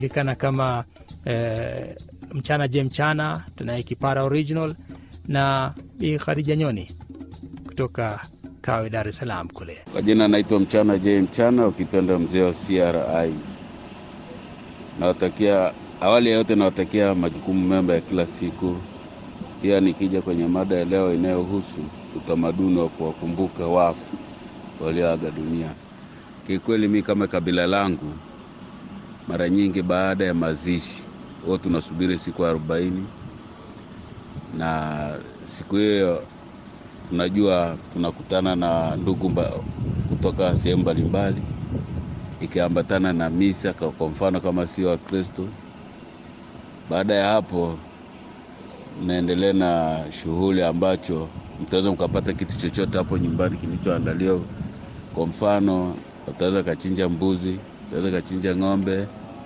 julikana kama eh, mchana je mchana, tunaye Kipara Original na Bi Khadija Nyoni kutoka Kawe, Dar es Salaam kule. Kwa jina naitwa Mchana J Mchana, ukipenda mzee wa CRI. Nawatakia awali ya yote, nawatakia majukumu mema ya kila siku. Pia nikija kwenye mada ya leo inayohusu utamaduni wa kuwakumbuka wafu walioaga dunia, kikweli mi kama kabila langu, mara nyingi baada ya mazishi huwa tunasubiri siku arobaini na siku hiyo tunajua tunakutana na ndugu mba, kutoka sehemu mbalimbali ikiambatana na misa, kwa mfano kama sio Wakristo. Baada ya hapo, mnaendelea na shughuli ambacho mtaweza mkapata kitu chochote hapo nyumbani kilichoandaliwa. Kwa mfano, utaweza kachinja mbuzi, utaweza kachinja ng'ombe,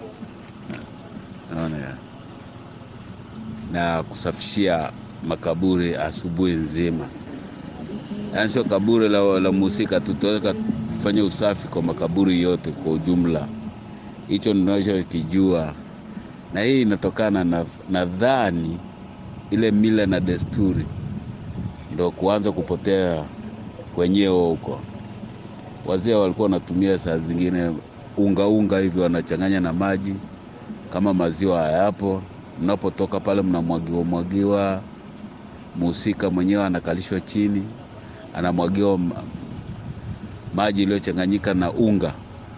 naona ya na kusafishia makaburi asubuhi nzima yaani sio kaburi la, la mhusika tu, tutaweza kufanya usafi kwa makaburi yote kwa ujumla. Hicho ninachokijua, na hii inatokana na nadhani ile mila na desturi ndo kuanza kupotea kwenyewe huko. Wazee walikuwa wanatumia saa zingine unga unga hivi wanachanganya na maji, kama maziwa hayapo, mnapotoka pale mnamwagiwa mwagiwa, mhusika mwenyewe anakalishwa chini anamwagiwa maji iliyochanganyika na unga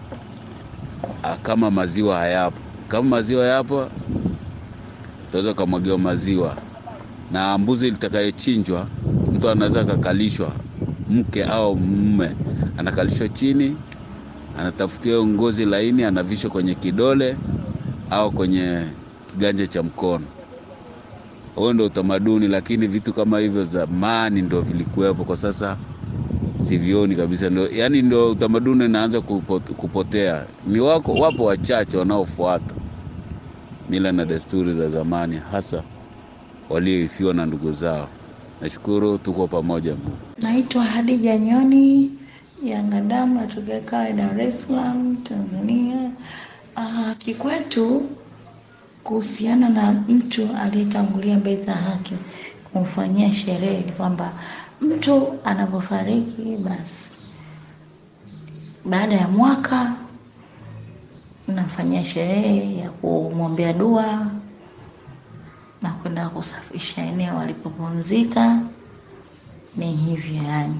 kama maziwa hayapo. Kama maziwa yapo, utaweza ukamwagiwa maziwa. Na mbuzi litakayochinjwa, mtu anaweza akakalishwa, mke au mume anakalishwa chini, anatafutiwa ngozi laini, anavishwa kwenye kidole au kwenye kiganja cha mkono. Huo ndo utamaduni, lakini vitu kama hivyo zamani ndo vilikuwepo, kwa sasa sivioni kabisa. Ndo, yani ndo utamaduni unaanza kupotea. Ni wako wapo wachache wanaofuata mila na desturi za zamani, hasa walioifiwa na ndugu zao. Nashukuru, tuko pamoja. Naitwa Hadija Nyoni Yanga Damu, natokea Kawe, Dar es Salaam, Tanzania. Uh, kikwetu kuhusiana na mtu aliyetangulia mbele za haki kumfanyia sherehe, kwamba mtu anapofariki basi baada ya mwaka nafanyia sherehe ya kumwombea dua na kwenda kusafisha eneo alipopumzika. Ni hivyo yani,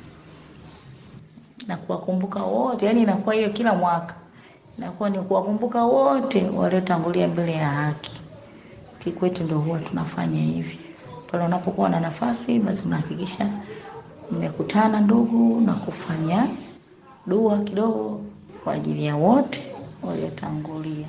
na kuwakumbuka wote, yani inakuwa hiyo kila mwaka inakuwa ni kuwakumbuka wote waliotangulia mbele ya haki. Kikwetu ndio huwa tunafanya hivi. Pale unapokuwa na nafasi, basi unahakikisha mmekutana ndugu na kufanya dua kidogo kwa ajili ya wote waliotangulia.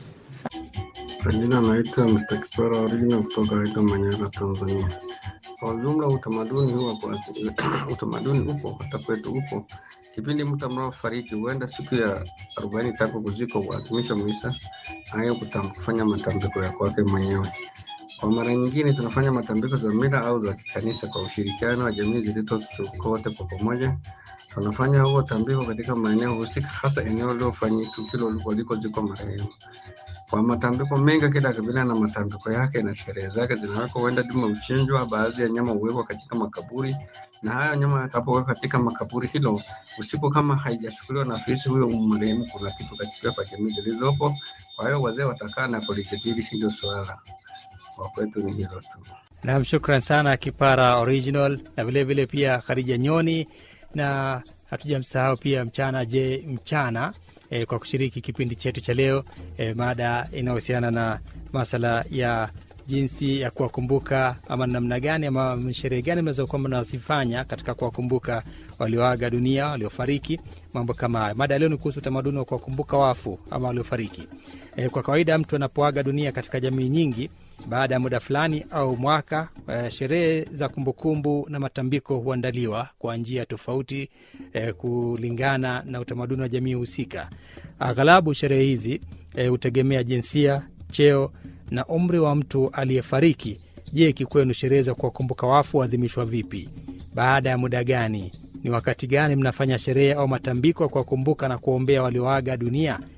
Kwa jina naitwa Mr. Kipara Original kutoka Aida Manyara, Tanzania. Kwa ujumla utamaduni huwa kwa utamaduni upo hata kwetu upo. Kipindi mtu anapofariki huenda siku ya arobaini tangu kuzikwa huadhimishwa misa hayo kufanya matambiko ya kwake mwenyewe. Kwa mara nyingine tunafanya matambiko za mila au za kikanisa kwa ushirikiano wa jamii zilizotuko wote kwa pamoja. Tunafanya huo tambiko katika maeneo husika, hasa eneo lilofanyika tukio walikozikwa marehemu. Kwa matambiko mengi, kila kabila na matambiko yake na sherehe zake zinawekwa. Huenda dume huchinjwa, baadhi ya nyama huwekwa katika makaburi, na hayo nyama yatakapowekwa katika makaburi hilo usiku, kama haijachukuliwa na afisi huyo marehemu, kuna kitu katika kwa jamii zilizopo. Kwa hiyo wazee watakaa na kulijadili hilo swala. Kwa kwetu ni hilo tu. Nam, shukran sana Kipara Original na vilevile pia Khadija Nyoni na hatujamsahau pia Mchana Je Mchana e, kwa kushiriki kipindi chetu cha leo e, mada inayohusiana na masala ya jinsi ya kuwakumbuka ama namna gani ama sherehe gani mnazokuwa mnazifanya katika kuwakumbuka walioaga dunia, waliofariki, mambo kama hayo. Mada ya leo ni kuhusu utamaduni wa kuwakumbuka wafu ama waliofariki. E, kwa kawaida mtu anapoaga dunia katika jamii nyingi baada ya muda fulani au mwaka, uh, sherehe za kumbukumbu na matambiko huandaliwa kwa njia tofauti uh, kulingana na utamaduni wa jamii husika. Aghalabu sherehe hizi hutegemea uh, jinsia, cheo na umri wa mtu aliyefariki. Je, kikwenu sherehe za kuwakumbuka wafu huadhimishwa vipi? Baada ya muda gani? Ni wakati gani mnafanya sherehe au matambiko ya kuwakumbuka na kuwaombea walioaga dunia?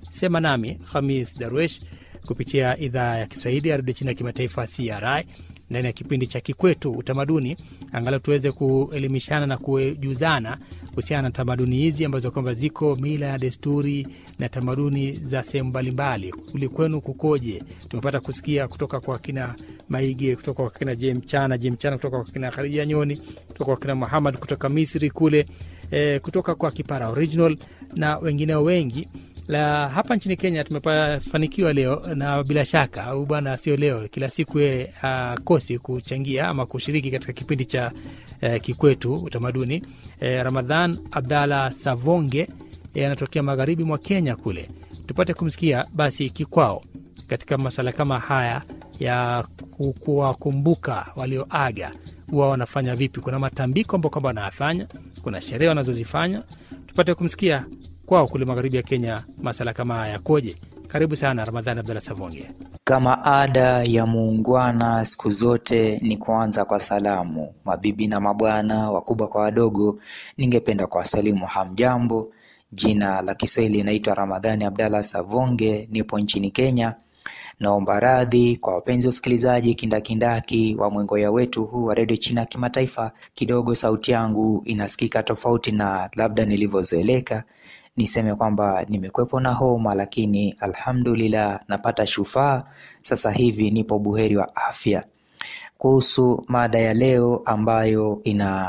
Sema nami Hamis Darwesh kupitia idhaa ya Kiswahili ya redio China ya kimataifa CRI ndani ya kipindi cha Kikwetu Utamaduni, angalau tuweze kuelimishana na kujuzana kuhusiana na tamaduni hizi ambazo kwamba ziko mila ya desturi na tamaduni za sehemu mbalimbali. Kuli kwenu kukoje? Tumepata kusikia kutoka kwa kina Maige, kutoka kwa kina Je Mchana, Je Mchana, kutoka kwa kina Khadija Nyoni, kutoka kwa kina Muhammad kutoka Misri kule, e, kutoka kwa Kipara Original na wengineo wengi la hapa nchini Kenya tumefanikiwa leo, na bila shaka au bwana, sio leo, kila siku yeye akosi kuchangia ama kushiriki katika kipindi cha eh, Kikwetu Utamaduni. Eh, Ramadhan Abdalla Savonge eh, anatokea magharibi mwa Kenya kule, tupate kumsikia basi kikwao katika masala kama haya ya ku- kuwakumbuka walioaga, huwa wanafanya vipi? Kuna matambiko ambao kwamba wanayafanya, kuna sherehe wanazozifanya, tupate kumsikia kwao kule magharibi ya Kenya masala kama haya yakoje. Karibu sana Ramadhani Abdalla Savonge. Kama ada ya muungwana siku zote ni kuanza kwa salamu. Mabibi na mabwana, wakubwa kwa wadogo, ningependa kuwasalimu hamjambo. Jina la Kiswahili inaitwa Ramadhani Abdalla Savonge, nipo nchini Kenya. Naomba radhi kwa wapenzi wa usikilizaji kindakindaki wa mwengoya wetu huu wa redio China ya kimataifa. Kidogo sauti yangu inasikika tofauti na labda nilivyozoeleka. Niseme kwamba nimekwepo na homa, lakini alhamdulillah napata shufaa. Sasa hivi nipo buheri wa afya. Kuhusu mada ya leo ambayo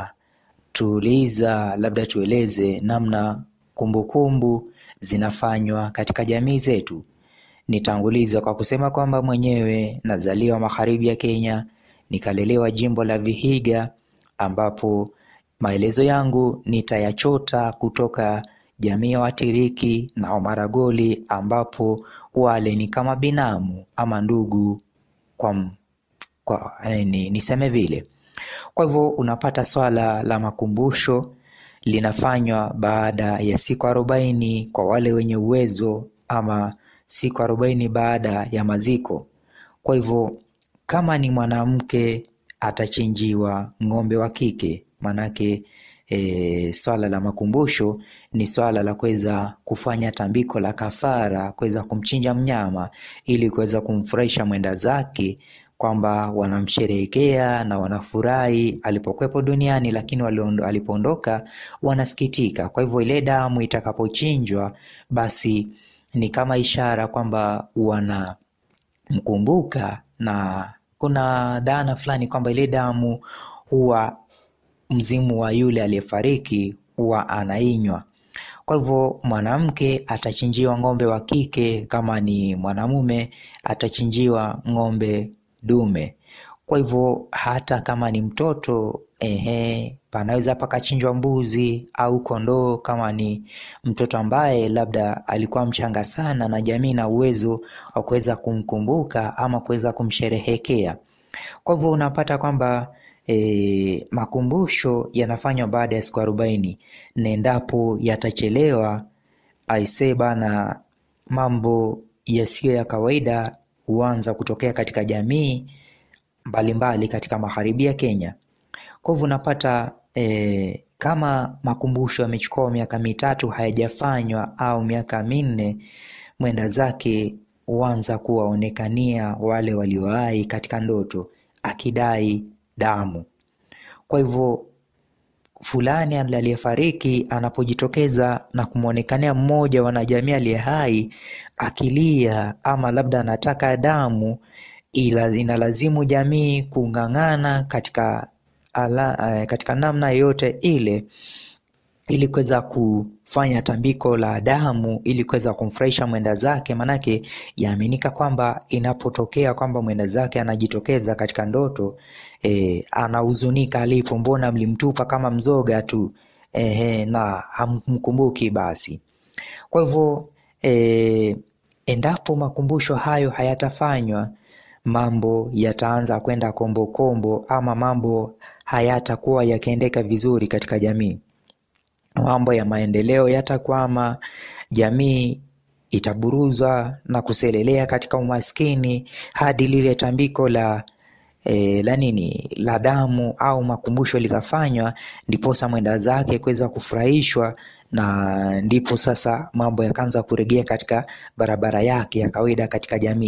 inatuuliza, labda tueleze namna kumbukumbu zinafanywa katika jamii zetu. Nitanguliza kwa kusema kwamba mwenyewe nazaliwa magharibi ya Kenya, nikalelewa jimbo la Vihiga, ambapo maelezo yangu nitayachota kutoka jamii ya Watiriki na Wamaragoli, ambapo wale ni kama binamu ama ndugu kwa, m- kwa eh, ni, niseme vile. Kwa hivyo unapata swala la makumbusho linafanywa baada ya siku arobaini kwa wale wenye uwezo ama siku arobaini baada ya maziko. Kwa hivyo kama ni mwanamke atachinjiwa ng'ombe wa kike, manake e, swala la makumbusho ni swala la kuweza kufanya tambiko la kafara, kuweza kumchinja mnyama ili kuweza kumfurahisha mwenda zake kwamba wanamsherehekea na wanafurahi alipokuwepo duniani, lakini waliondo- alipoondoka wanasikitika. Kwa hivyo ile damu itakapochinjwa, basi ni kama ishara kwamba wanamkumbuka, na kuna dhana fulani kwamba ile damu huwa mzimu wa yule aliyefariki huwa anainywa. Kwa hivyo mwanamke atachinjiwa ng'ombe wa kike, kama ni mwanamume atachinjiwa ng'ombe dume. Kwa hivyo hata kama ni mtoto ehe, panaweza pakachinjwa mbuzi au kondoo, kama ni mtoto ambaye labda alikuwa mchanga sana na jamii na uwezo wa kuweza kumkumbuka ama kuweza kumsherehekea. Kwa hivyo unapata kwamba e, makumbusho yanafanywa baada ya siku arobaini na endapo yatachelewa, aisee bana, mambo yasiyo ya kawaida huanza kutokea katika jamii mbalimbali katika magharibi ya Kenya. Kwa hivyo unapata e, kama makumbusho yamechukua miaka mitatu hayajafanywa au miaka minne, mwenda zake huanza kuwaonekania wale waliowahi katika ndoto akidai damu. Kwa hivyo fulani aliyefariki anapojitokeza na kumwonekania mmoja wa wanajamii aliye hai akilia ama labda anataka damu, ila inalazimu jamii kung'ang'ana katika, ala, eh, katika namna yoyote ile ili kuweza kufanya tambiko la damu ili kuweza kumfurahisha mwenda zake, manake yaaminika kwamba inapotokea kwamba mwenda zake anajitokeza katika ndoto e, anahuzunika alipo, mbona mlimtupa kama mzoga tu e, na hamkumbuki basi. Kwa hivyo e, endapo makumbusho hayo hayatafanywa mambo yataanza kwenda kombokombo, ama mambo hayatakuwa yakiendeka vizuri katika jamii mambo ya maendeleo yatakwama, jamii itaburuzwa na kuselelea katika umaskini hadi lile tambiko la e, la nini la damu au makumbusho likafanywa, ndiposa mwenda zake kuweza kufurahishwa na ndipo sasa mambo yakaanza kurejea katika barabara yake ya kawaida katika jamii.